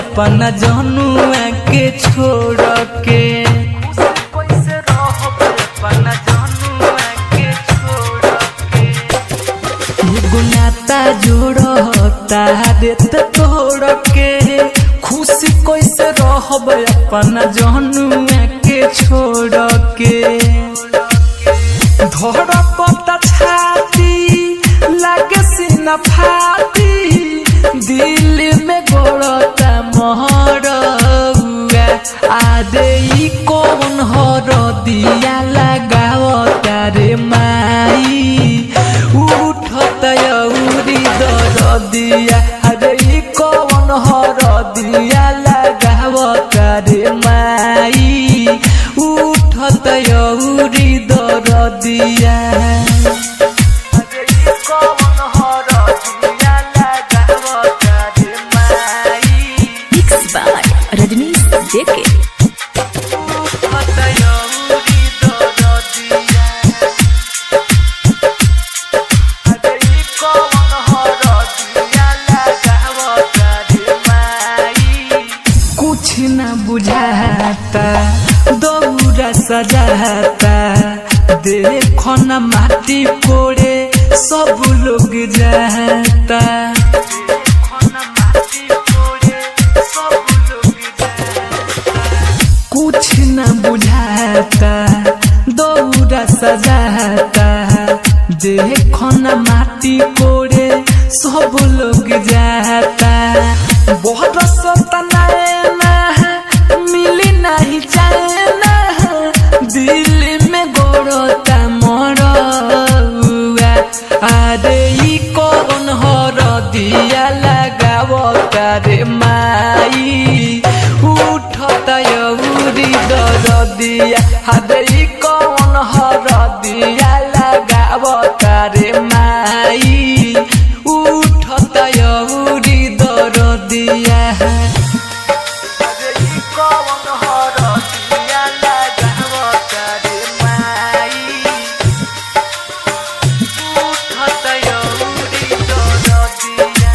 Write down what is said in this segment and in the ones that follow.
अपना जनुआ के छोड़ के कैसे रहब अपना जनुआ के छोड़ के एगो नाता जोड़ता देत तोड़ के खुशी कैसे रहब अपना जनुआ के छोड़ के धड़कता छाती लागे सीना फाती दिल में गोड़ता महरउआ आदे ई कौन हर दिया लगावता रे माई उठत यौरी दर दिया अरे ई कौन हर दिया लगावता रे माई उठत यौरी दर दिया अरे ई कौन हर दिया लगावता रे माई Mixed by Rajnish JK. उठत यौरी दर दिया अरे ई कौन हर दिया लगावता रे माई कुछ न बुझाता दौरा सजाता देखो न माटी कोड़े सब लोग जाता देखो न माटी कोड़े सब लोग जाता कुछ न बुझाता दौरा सजाता देखो न माटी कोड़े सब लोग जाता बहुत सतना मिली नहीं चाहना दिल में गोड़ता मरउआ अरे ई कौन हर दिया लगावता रे माई उठत यौरी दर दिया अरे ई कौन हर दिया लगावता रे माई उठत यौरी दर दिया अरे ई कौन हर दिया लगावता रे माई उठत यौरी दर दिया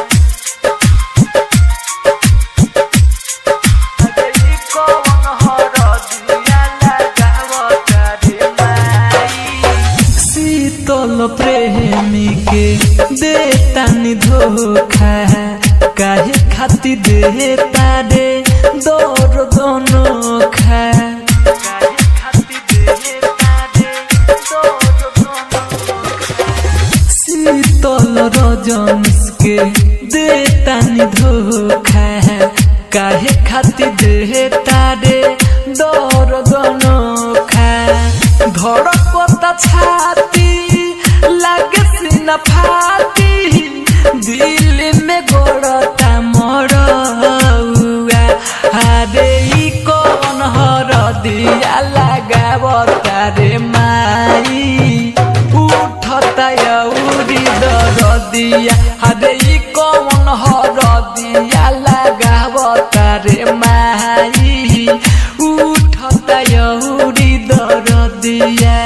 अरे ई कौन हर दिया लगावता रे माई शीतल प्रेमी के देतानी धोखा काहे खाती देता रे दौर दोनों खा काहे खाती देता रे दौर दोनों शीतल रजनीश के देतानी धोखा काहे खाती देता रे दौर दोनोखा धड़कता छाती लागे सीना फाती दिल में गोड़ता मरउआ अरे ई कौन हर दिया लगावता रे माई उठत यौरी दर दिया अरे ई कौन हर दिया लगावता रे माई उठत यौरी दर दिया